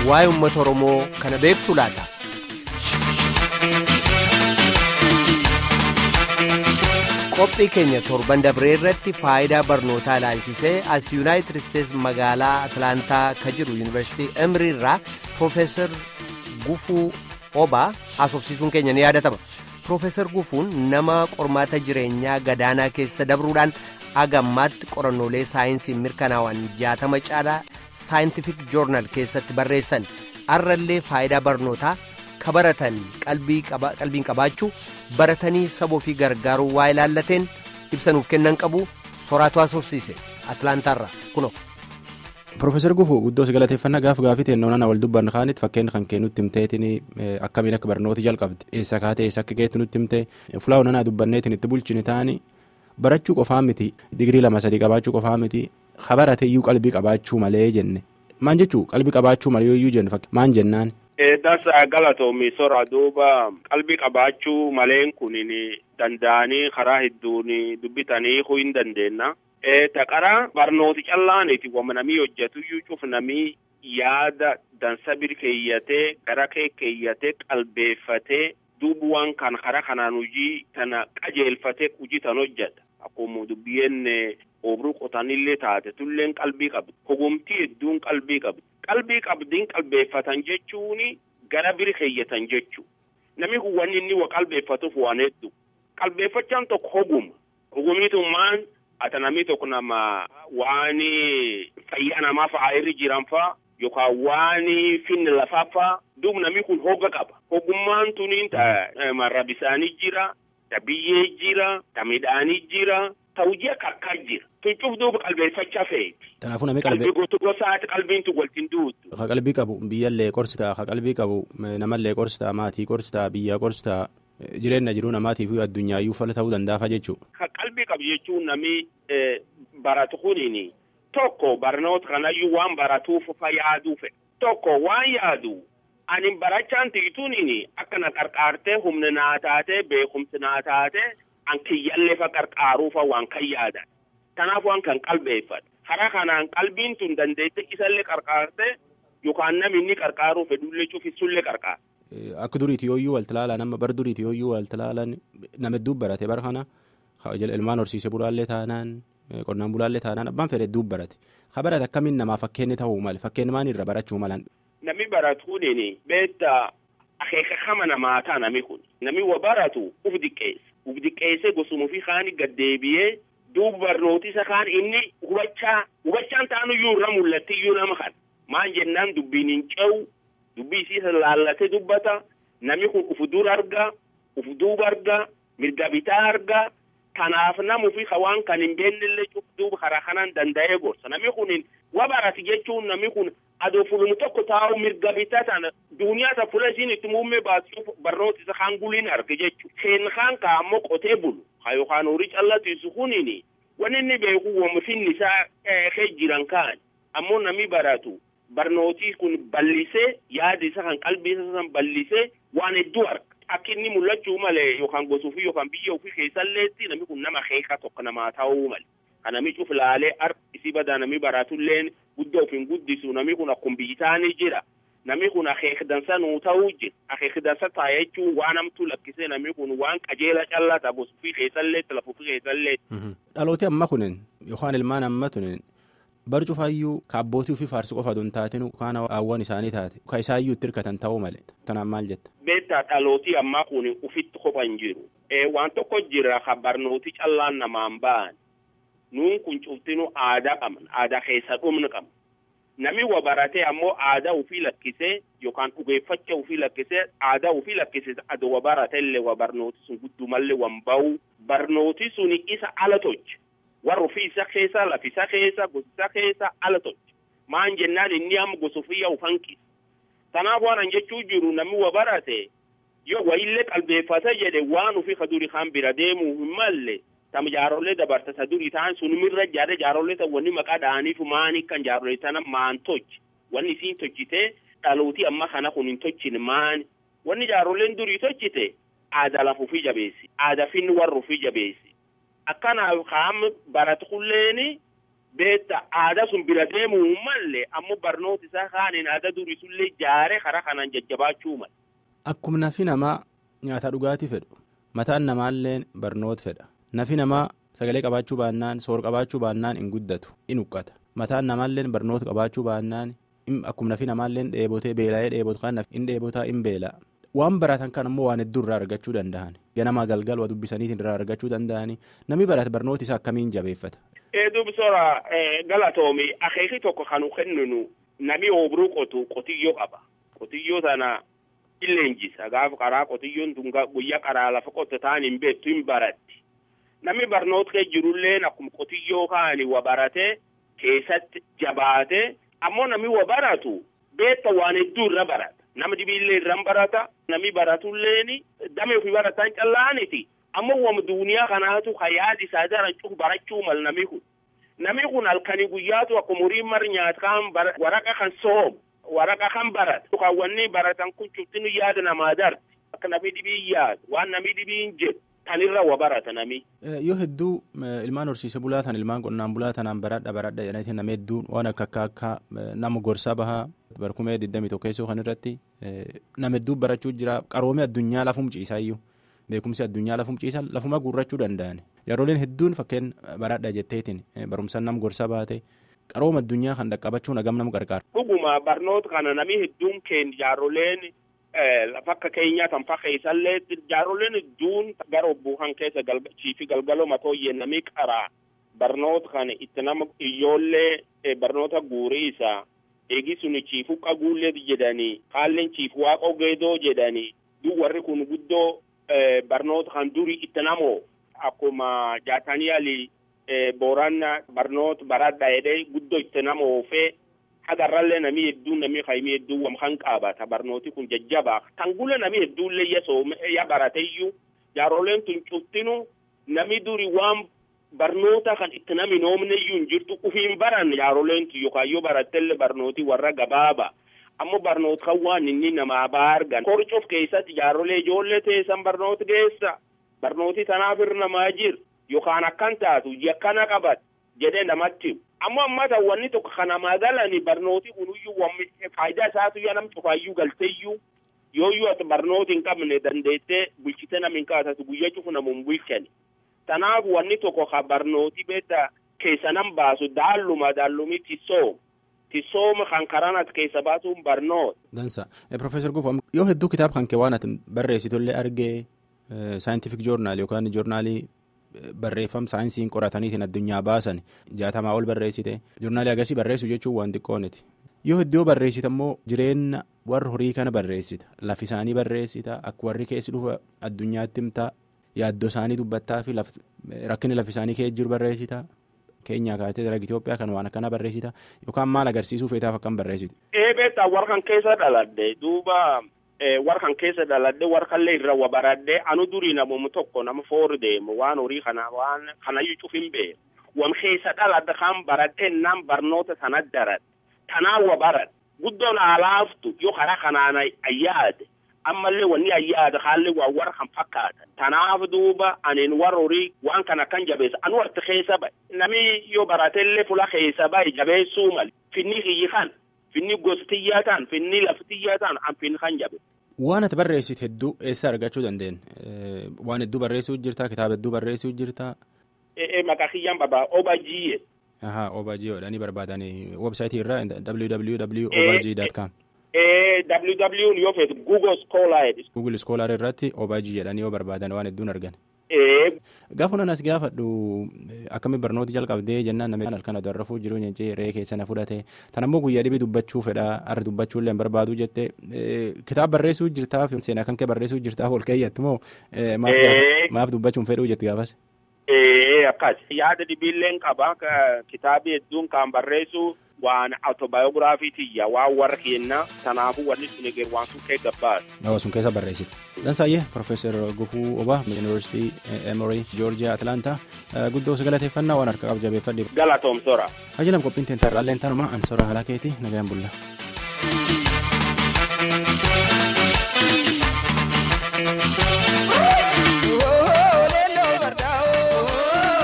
waa'ee uummata Oromoo kana beektu laata? Qophii keenya torban dabree irratti faayidaa barnootaa ilaalchisee as yuunaayitid isteetsi magaalaa Atlaantaa ka jiru yuunivarsiitii Emrii irraa Piroofeesar Gufuu Obaa haasofsiisuun keenya ni yaadatama. Piroofeesar Gufuun nama qormaata jireenyaa gadaanaa keessa dabruudhaan agammaatti qorannoolee saayinsii mirkanaa'an jaatama caalaa saayintifik joornaal keessatti barreessan arrallee faayidaa barnootaa ka baratan qalbiin qabaachuu baratanii saba ofii gargaaruu waa ilaallateen ibsanuuf kennan qabu soraatu haasofsiise atlaantaarra kuno. Piroofeesar Gufuu guddoo si galateeffannaa gaaf gaafii teennoo wal dubbannu kaanitti fakkeenya kan kennutti himteetiin akkamiin akka barnooti jalqabde eessa kaatee eessa akka geetti nutti himtee fulaa onanaa dubbanneetiin itti bulchini taani barachuu qofaa miti digirii lama sadii qabaachuu qofaa miti habarate iyyuu qalbii qabaachuu malee jenne maan jechuu qalbii qabaachuu malee iyyuu jenne maan jennaan. Dasa galatoomi sora duuba qalbii qabaachuu maleen kunin danda'anii karaa hedduun dubbitanii hoo hin dandeenna. Taqara barnooti callaaniti wama namii hojjetuyyuu cuf namii yaada dansa bir keeyyatee gara kee keeyyatee qalbeeffatee duubuwaan kan karaa kanaan hojii tana qajeelfatee hojii tan hojjeta. Akkuma dubbiyyeen obruu qotanillee taate tulleen qalbii qabdi. Hogomtii hedduun qalbii qabdi. Qalbii qabdiin qalbeeffatan jechuun gara biri keeyyatan jechuu. Namni kun wanni inni wa qalbeeffatuuf waan hedduu. Qalbeeffachaan tokko hoguma. Hogumiitummaan ata namni tokko nama waan fayyaa namaa fa'aa irra jiran fa'aa yookaan waan finni lafaa fa'aa duuba namni kun hoga qaba. Hogummaan tuniin marra bisaanii jira, ta biyyee jira, ta midhaanii jira, ta hojii akka akkaa jira. Tuncuuf duuba qalbeeffachaa feeti. Kanaafuu namni qalbii gosa gosaati qalbiin tu waltiin duutu. Ka qalbii qabu biyyallee qorsitaa ka qalbii qabu namallee qorsitaa maatii qorsitaa biyyaa qorsitaa jireenya jiruu namaatiif addunyaayyu fala ta'uu danda'afa jechuudha. Ka qalbii qabu jechuun namni baratu kuniin tokko barnoota kanayyuu waan baratuuf fa yaaduu fedha. Tokko waan yaadu ani barachaan tiituuniin akka na qarqaartee humna naa taatee beekumsi naa taatee an kiyyallee fa qarqaaruufa waan kan yaadan. Kanaaf waan kan qalbeeffatu. Karaa kanaan qalbiin tun dandeette isallee qarqaarte yookaan namni inni qarqaaruu fedhullee cufissullee qarqaara. Akka duriiti yooyyuu walti ilaalan amma bar duriiti yooyyuu walti ilaalan nama hedduu barate bara kana ilmaan horsiise bulaallee taanaan qonnaan bulaallee taanaan abbaan fedhe hedduu barate. Ha barate akkamiin namaa fakkeenyi ta'uu mali fakkeenyi maan irra barachuu malan. Namni baratu kuniin beektaa akeeka kama namaa ta'a namni kun. Namni wa baratu uf diqqeessa. Uf diqqeessee gosuma ofii kaani gaddeebi'ee duuba barnooti isa kaan inni hubachaa hubachaan ta'anuyyuu irra mul'atti iyyuu nama kan maan jennaan dubbiin hin ce'u dubbii isii laallatee dubbata namni kun uf dur arga uf duuba arga mirga bitaa arga kanaaf namu fi waan kan hin beennellee cuf duuba karaa kanaan danda'ee gorsa namni kun wa barati jechuun namni kun adoo fulum tokko taa'u mirga bitaa tana duuniyaa ta fula isiin itti muummee baasuuf barnoota isa kaan guliin arge jechuudha. Seen kaan ka ammoo qotee bulu ha yookaan horii callatiisu kuniin wanni inni beeku wama finni isaa kee jiran kaan ammoo namni baratu barnootii kun bal'isee yaada isa kan qalbii isa san bal'isee waan hedduu arga. Akka inni mul'achuu malee yookaan gosa ofii yookaan biyya ofii keessalleetti namni kun nama keekaa tokko namaa ta'uu malee. Kan namni cuf laalee ar isii badaa namni baratulleen guddaa ofiin guddisu namni kun akkuma biyyi taanii jira. Namni kun akeeka dansa nuu ta'uu jira. Akeeka dansa ta'a jechuun waan hamtuu lakkisee namni kun waan qajeela callaa ta'a gosa ofii keessalleetti lafa ofii keessalleetti. Dhalooti amma kunin yookaan ilmaan amma tunin bar cufaayyuu ka abbootii ofii faarsu qofa don taatin yookaan hawwan isaanii taate ka isaayyuu itti hirkatan ta'uu malee tanaan maal jetta. Beektaa dhalootii ammaa kun ufitti kophan jiru. Waan tokko jira ka barnooti callaan namaan ba'an. Nuun kun cuftinu aadaa qabna. Aadaa keessa dhumni qabna. Namni wa baratee ammoo aadaa ofii lakkisee yookaan dhugeeffacha ofii lakkisee aadaa ofii lakkisee adoo wa baratellee wa barnooti sun guddumallee wan ba'u. Barnooti suni isa ala tolche. warra ofii isa keessa lafi isa keessa gosa isa keessa ala tolche maan jennaan inni amma gosa ofii yaa hanqise kanaaf waan jechuu jiru namni wa barate yoo wayillee qalbeeffata jedhe waan ofii ka duri kan bira deemuu hin malle tam jaarollee dabarta ta duri ta'an sunumirra jaade jaarollee ta wanni maqaa dha'aniif maani kan jaarollee tana maan tolche wanni isiin tolchite dhalootii amma kana kun hin tolchine maani wanni jaarolleen durii tolchite aadaa lafa ofii jabeessi aadaa finni warra ofii jabeessi akkanaaf kaam baratu kulleeni beetta aadaa sun bira deemuu malle ammoo barnoota isaa kaaniin aadaa durii sullee jaaree karaa kanaan jajjabaachuu mala. Akkuma nafi namaa nyaata dhugaatii fedhu mataan namaallee barnoota fedha nafi namaa sagalee qabaachuu baannaan soor qabaachuu baannaan hin guddatu in huqqata mataan namaallee barnoota qabaachuu baannaan akkuma nafi namaallee dheebotee beela'ee dheebotu kan in dheebotaa in beela'a. waan baratan kan ammoo waan hedduu irraa argachuu danda'an ganamaa galgal waa dubbisaniitiin irraa argachuu danda'anii namni barate barnooti isaa akkamiin jabeeffata. Dubbisora galatoomi akeekii tokko kan kenninu nami obruu qotu qotiyyoo qaba qotiyyoo sana illeenjisa gaafa karaa qotiyyoon tun guyyaa karaa lafa qotte ta'an hin beektu hin baratti nami barnoota kee jirullee akkuma qotiyyoo kaani wa barate keessatti jabaate ammoo nami wa baratu beetta waan hedduu irra barata. nama dhibiillee irraan barata nami baratulleen damee ofii barataan callaaniti ammoo wam duuniyaa kanaatu ka yaadi isaa daran cufu barachuu mal nami kun nami kun halkanii guyyaatu akkuma horii mar nyaata kan waraqa kan soomu waraqa kan barata kan wanni baratan kun cuftinu yaada namaa darti akka nami dhibii yaadu waan nami dhibiin jedhu tanirra wa barata nami. Yoo hedduu ilmaan horsiise bulaa tan ilmaan qonnaan bulaa tanaan baradha baradha jedhanii nama hedduun waan akka akka akka nama gorsaa bahaa barkumee digdamii tokko keessoo kan irratti nama hedduu barachuu jira qaroomii addunyaa lafum ciisaa iyyuu beekumsi addunyaa lafum ciisaa lafuma guurrachuu danda'an yerooleen hedduun fakkeen baradha jetteetiin barumsaan nama gorsaa baate qarooma addunyaa kan dhaqqabachuun hagam nama gargaara. Dhuguma barnoota kana namni hedduun keenya jaarooleen fakka keenyaa tan fakkeessallee jaarooleen hedduun gara obbuu kan keessa chiifi galgaloo matooyyee namni qaraa barnoota kana itti nama ijoollee barnoota guurii isaa eegi suni chiifu qaguullee jedhanii haalleen chiifu waaqa geedoo jedhanii duk warri kun guddoo barnoota kan durii itti namoo akkuma jaatanii ali booranna barnoota baradha jedhee guddoo itti namoo fee hagarrallee namii hedduun namii kaymii hedduun wam kan qaabata barnooti kun jajjabaa kan gula namii hedduullee ya soome ya barateyyuu jaarooleen tun cuftinu namii duri waan barnoota kan itti nami noomneyyuu hin jirtu ufiin baran jaarooleen tun yookaan yoo barattellee barnooti warra gabaaba ammoo barnoota kan waan inni namaa baargan korcof keessatti jaaroolee ijoollee teessan barnoota geessa barnooti tanaaf irra namaa jir yookaan akkan taatu yakkana qabat jedhee namatti ammoo ammata wanni tokko kana magalani barnooti kunuyyuu wammi faayidaa isaatu yaa nam cufaayyuu galteeyyuu yooyyuu ati barnooti hin qabne dandeettee bulchite nam hin kaasatu guyyaa cufu namuun bulchani tanaaf wanni tokko ka barnooti beetta keessa nam baasu daalluma daallumi tisoo tisooma kan karaan ati keessa baasuun barnoota. Dansa Profeesar Gufo yoo hedduu kitaaba kan kee waan ati barreessitullee argee saayintifik joornaal yookaan joornaalii barreeffam saayinsiin qorataniitiin addunyaa baasan jaatamaa ol barreessite joornaalii agasii barreessu jechuun waan xiqqooniti yoo hedduu barreessita immoo jireenya warra horii kana barreessita lafi isaanii barreessita akka warri keessi dhufa addunyaatti himtaa yaaddoo isaanii dubbattaa fi rakkinni lafi isaanii kee jiru barreessita keenyaa kaatee darga Itoophiyaa kan waan akkana barreessita yookaan maal agarsiisuu feetaaf akkam barreessiti. Eebeetta warra kan keessa dhaladde duuba warra kan keessa dhaladde warra kallee irra wa baradde anu durii namoonni tokko nama foori deemu waan horii kana waan kanayyuu cufin beeku wam keessa dhaladde kan baradde nam barnoota sana darad tanaa wa barad guddoon alaaftu yoo karaa kanaan ayyaade ammallee wanni ayyaade haalli waa warra kan fakkaatan tanaaf duuba anin warra horii waan kana kan jabeessa anu warti keessa bahe nami yoo baratellee fula keessa bahe jabeessuu mali finni kiyyi kan finni gostiyyaa ta'an finni laftiyyaa ta'an an finni kan jabe. Waan ati barreessite hedduu eessa argachuu dandeenya? Waan hedduu barreessuu jirta kitaaba hedduu barreessuu jirta. Maqaa kiyyaan baba OBG'e. Ahaa OBG jedhanii barbaadanii websaayitii irraa www.obg.com. www yoo feetu google scholar google scholar irratti obg jedhanii yoo barbaadan waan hedduun argan. Gaafa nan as gaafadhu akkamiin barnoota jalqabdee jennaan namni halkan aduu rafuu jiru jechuun re'ee keessa na fudhate tan ammoo guyyaa dhibii dubbachuu fedha har'a dubbachuu illee barbaadu jette kitaaba barreessuu jirtaaf seenaa kan kee barreessuu jirtaaf ol keeyyattu moo maaf dubbachuun fedhuu jetti gaafas. Akkas yaada dhibiilleen qaba kitaabi hedduun kan barreessu waan autobaayogiraafii tiyya waan warra keenna kanaafuu wanni sun eger waan sun kee gabbaas. Yoo sun keessa barreessite. Dansaayyee Profeesar Gufuu Obaa Yuunivarsiitii Emory Joorjiyaa Atlaantaa guddoo galateeffannaa waan harka qabjabeeffadhe. Galatoomsora. Hajilam qophiin teentarraalleen tanuma ansora halaa keetii nagayaan bulla.